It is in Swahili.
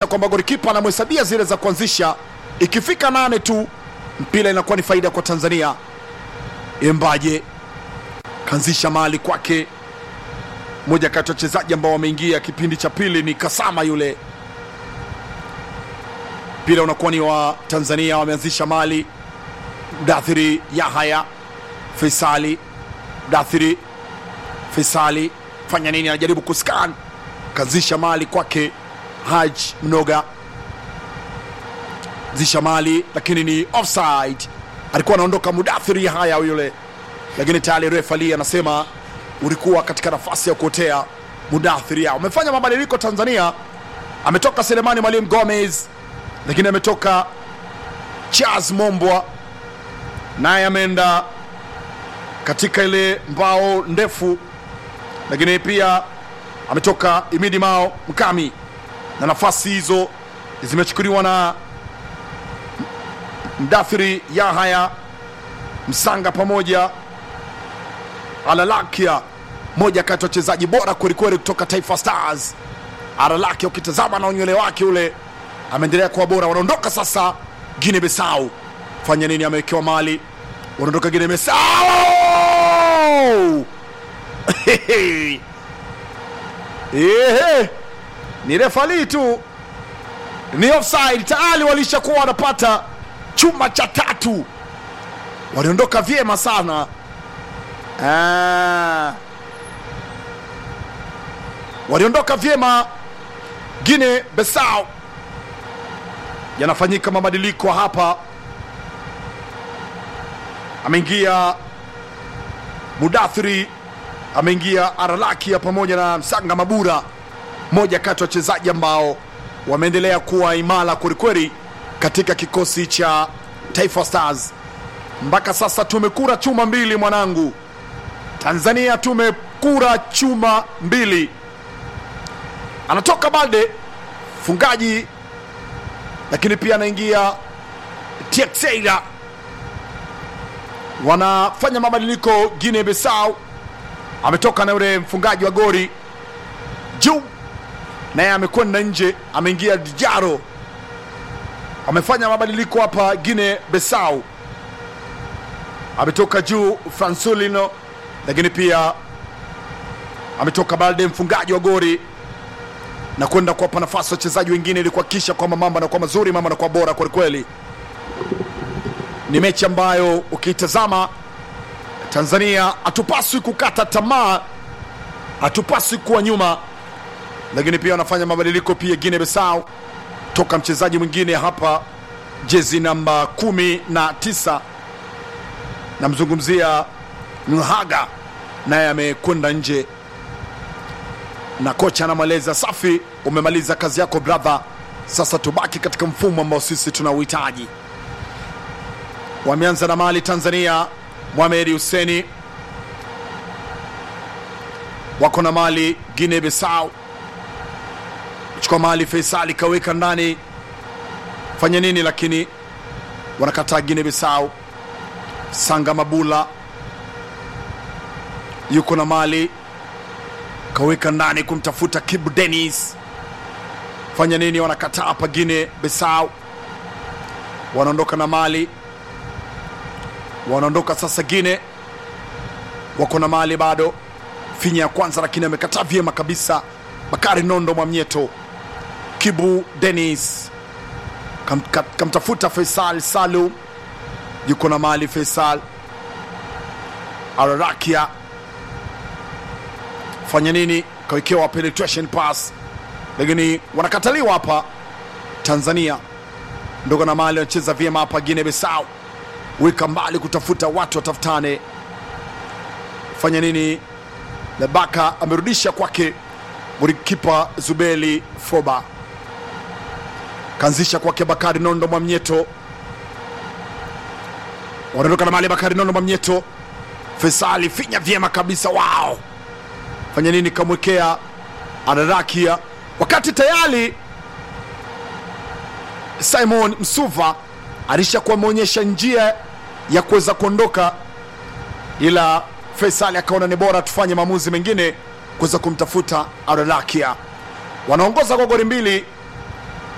kwamba golikipa anamhesabia zile za kuanzisha. Ikifika nane tu mpira inakuwa ni faida kwa Tanzania. Embaje kaanzisha mali kwake, moja kati ya wachezaji ambao wameingia kipindi cha pili ni Kasama yule. Mpira unakuwa ni wa Tanzania, wameanzisha mali. Mdathiri Yahaya Faisali, Mdathiri Faisali fanya nini? Anajaribu kuskan, kaanzisha mali kwake Haj Mnoga, zisha mali lakini ni offside. Alikuwa anaondoka Mudathiri Yahaya yule, lakini tayari refa Ali anasema ulikuwa katika nafasi ya kuotea. Mudathiri Yahaya umefanya mabadiliko Tanzania, ametoka Selemani Mwalimu Gomez, lakini ametoka Charles Mombwa naye ameenda katika ile mbao ndefu, lakini pia ametoka Imidi Mao Mkami, na nafasi hizo zimechukuliwa na Mdathiri Yahaya Msanga pamoja Alalakia, moja kati ya wachezaji bora kwelikweli kutoka Taifa Stars. Alalakia ukitazama na unywele wake ule ameendelea kuwa bora. Wanaondoka sasa Guinea Bissau, fanya nini? Amewekewa mali, wanaondoka Guinea Bissau. Ehe, ni refali tu, ni offside tayari, walishakuwa wanapata chuma cha tatu, waliondoka vyema sana. Ah, waliondoka vyema Guinea Bissau. Yanafanyika mabadiliko hapa, ameingia Mudathiri, ameingia Aralakia pamoja na Msanga Mabura, moja kati ya wachezaji ambao wameendelea kuwa imara kwelikweli katika kikosi cha Taifa Stars. Mpaka sasa tumekura chuma mbili mwanangu, Tanzania tumekura chuma mbili. Anatoka Balde fungaji, lakini pia anaingia Teixeira. Wanafanya mabadiliko Guinea Bissau, ametoka na yule mfungaji wa gori juu, naye amekwenda nje, ameingia Dijaro. Amefanya mabadiliko hapa Guinea Bissau, ametoka juu Fransulino, lakini pia ametoka Balde mfungaji wa gori na kwenda kuwapa nafasi wachezaji wengine ili kuhakikisha kwamba mambo yanakuwa mazuri, mambo yanakuwa bora kwelikweli. Ni mechi ambayo ukiitazama, Tanzania hatupaswi kukata tamaa, hatupaswi kuwa nyuma, lakini pia wanafanya mabadiliko pia Guinea Bissau, toka mchezaji mwingine hapa jezi namba kumi na tisa namzungumzia Nhaga, naye amekwenda nje na kocha anamweleza safi, umemaliza kazi yako brother, sasa tubaki katika mfumo ambao sisi tunauhitaji. Wameanza na mali Tanzania, Mohamed Huseni wako na mali Guinea Bissau, chukua mali Faisali kaweka ndani, fanya nini? Lakini wanakataa Guinea Bissau. Sanga Mabula yuko na mali kaweka ndani kumtafuta Kibu Dennis, fanya nini? Wanakataa hapa Guinea Bissau, wanaondoka na mali, wanaondoka sasa. Guinea wako na mali bado, finya ya kwanza, lakini amekataa vyema kabisa. Bakari Nondo Mwamnyeto, Kibu Dennis kam, kam, kamtafuta Faisal Salum, yuko na mali Faisal Ararakia fanya nini? Kawekewa penetration pass, lakini wanakataliwa hapa. Tanzania ndogo na mali wanacheza vyema hapa. Guinea Bissau weka mbali kutafuta watu watafutane, fanya nini? Lebaka amerudisha kwake golikipa Zubeli Foba, kaanzisha kwake Bakari Nondo Mwamnyeto, wanaondoka na mali Bakari Nondo Mwamnyeto, Faisali finya vyema kabisa, wao fanya nini? Kamwekea Ararakia, wakati tayari Simon Msuva alishakuwa ameonyesha njia ya kuweza kuondoka, ila Faisali akaona ni bora tufanye maamuzi mengine kuweza kumtafuta Ararakia. Wanaongoza kwa goli mbili